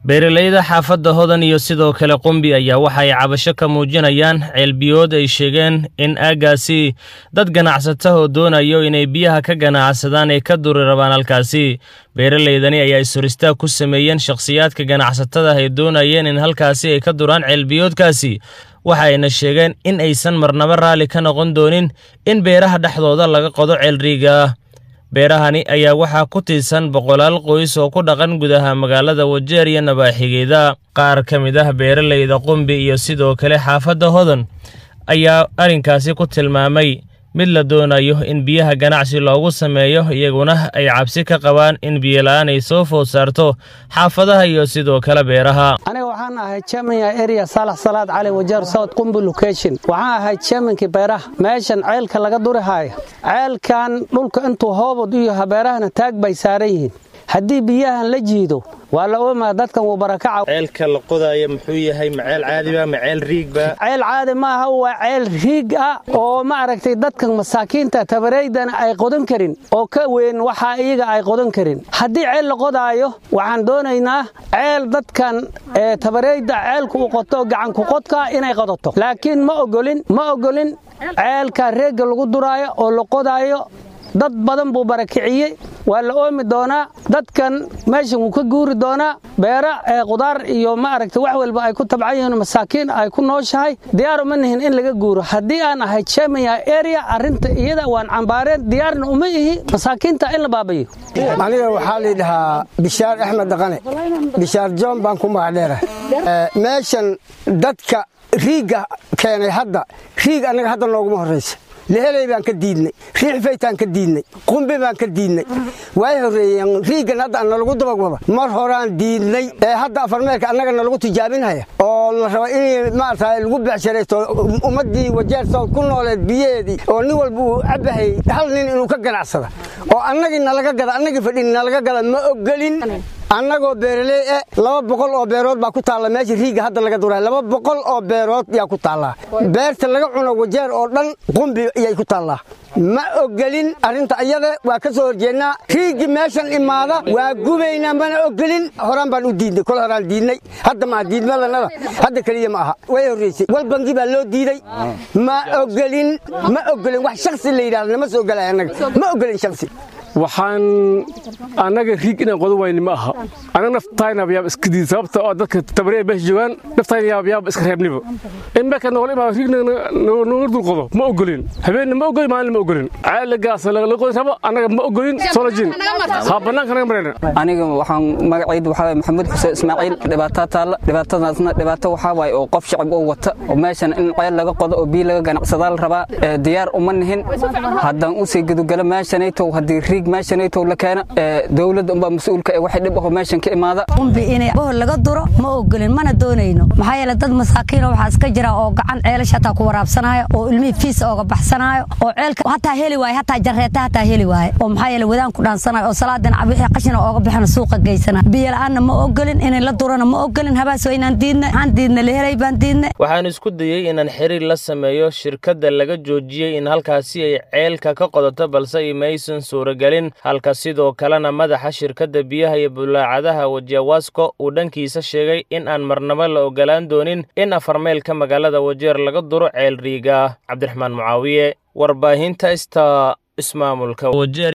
beeralayda xaafadda hodan iyo sidoo kale qumbi ayaa waxa ay cabasho ka muujinayaan ceelbiyood ay sheegeen in aaggaasi dad ganacsatahoo doonayo inay biyaha ka ganacsadaan ay ka duri rabaan halkaasi beeralaydani ayaa ishoristaag ku sameeyeen shakhsiyaadka ganacsatada ay doonayeen in halkaasi ay ka duraan ceelbiyoodkaasi waxa ayna sheegeen in aysan marnaba raalli ka noqon doonin in beeraha dhexdooda laga qodo ceelriiga ah beerahani ayaa waxaa ku tiirsan boqolaal qoys oo ku dhaqan gudaha magaalada wajeer iyo nabaaxigeeda qaar ka mid ah beeralayda qumbi iyo sidoo kale xaafadda hodan ayaa arrinkaasi ku tilmaamay mid la doonayo in biyaha ganacsi loogu sameeyo iyaguna ay cabsi ka qabaan in biyola'aan ay soo food saarto xaafadaha iyo sidoo kale beeraha aniga waxaan ahay chairmanya area saalax salaad cali wajeer south qumbi location waxaan ahay chairmankii beeraha meeshan ceelka laga duri haayo ceelkan dhulka intuu hoobad iyo habeerahana taag bay saaran yihiin haddii biyahan la jiido waa la oomaa dadkan wuu barakaca ceelka la qodaayo muxuu yahay ma ceel caadiba ma ceel riigba ceel caadi maaha waa ceel riig ah oo ma aragtay dadkan masaakiinta tabareydana ay qodan karin oo ka weyn waxaa iyaga ay qodan karin haddii ceel la qodaayo waxaan doonaynaa ceel dadkan tabareyda ceelku u qoto gacanku qodka inay qodato laakiin ma ogolin ma ogolin ceelka reegga lagu duraayo oo la qodaayo dad badan buu barakiciyey waa la oomi doonaa dadkan meeshan wuu ka guuri doonaa beera qudaar iyo ma aragta wax walba ay ku tabcan yihiin masaakiin ay ku nooshahay diyaar uma nihin in laga guuro haddii aan ahay chamaya area arrinta iyada waan cambaareen diyaarna uma ihi masaakiinta in la baabayo aniga waxaa laydhahaa bishaar axmed dhaqane bishaar joon baan ku magacdheera meeshan dadka riigga keenay hadda riig annaga hadda nooguma horraysa leheley baan ka diidnay riixfaytaan ka diidnay qumbi baan ka diidnay way horreeyeen riiggan hadda nalagu dabagwada mar horaan diidnay ee hadda afarmeelka annaga nalagu tijaabinhaya oo la raba in maarata lagu becsharaysto ummaddii wajeer sawd ku nooleed biyaheedii oo nin walba uu cabahayy hal nin inuu ka ganacsada oo annagii nalaga gada annagii fadhin nalaga gada ma ogolin annagoo beeraley e laba boqol oo beerood baa ku taalla meesha riigga hadda laga duraa laba boqol oo beerood yaa ku taallaa beerta laga cuno wajeer oo dhan qumbi ayay ku taallaa ma ogolin arrinta iyada waa ka soo horjeednaa riiggi meeshan imaada waa gubaynaa mana ogolin horaan baan u diidnay kol horaan diidnay hadda maa diidmadanada hadda keliya ma aha way horraysay wal bangi baa loo diiday ma ogolin ma ogolin wax shaksi la yidhahda nama soo ogolay annaga ma ogolin shaksi waxaan annaga riig inaan qodan wayni ma aha annaga naftayna yaab iska diid sababta oo dadka tabaree meesha joogaan naftayna yaab yaab iska reebniba in meelka noqol imaa riig nooga dul qodo ma ogolin habeenna ma ogolin maalin ma ogolin ceelagaas laga qodi rabo annaga ma ogolin solojin ha bannaanka naga marayna aniga waxaan magacaydu waxaa waye maxamuud xuseen ismaaciil dhibaataa taalla dhibaatadaasna dhibaato waxaa waaye oo qof shacab oo wata oo meeshan in ceel laga qodo oo biyo laga ganacsadaa la rabaa diyaar uma nihin haddaan usii gudugalo meeshanaytow haddii riig meeshanaytow la keena dowladda unbaa mas-uulka ee waxay dhib aho meeshan ka imaada qumbi inay bohol laga duro ma ogolin mana doonayno maxaa yeele dad masaakiino waxaa iska jira oo gacan ceelasha hataa ku waraabsanaayo oo ilmihii fiisa ooga baxsanaayo oo ceelka hataa heli waaye hataa jareeta hataa heli waaye oo maxaa yeele wadaan ku dhaansanayo oo salaadan wixii qashina ooga bixina suuqa geysana biyo la-aanna ma ogolin inay la durana ma ogolin habaas waynaan diidna waxaan diidna lehelay baan diidna waxaan isku dayey inaan xiriir la sameeyo shirkadda laga joojiyey in halkaasi ay ceelka ka qodato balse imaysan suuragelin halka sidoo kalena madaxa shirkadda biyaha iyo bulaacadaha wajewasko uu dhankiisa sheegay in aan marnabo la ogolaan doonin in afarmeelka magaalada wajeer laga duro ceel riiga cabdiraxmaan mucaawiye warbaahinta ista ismaamulka wajeer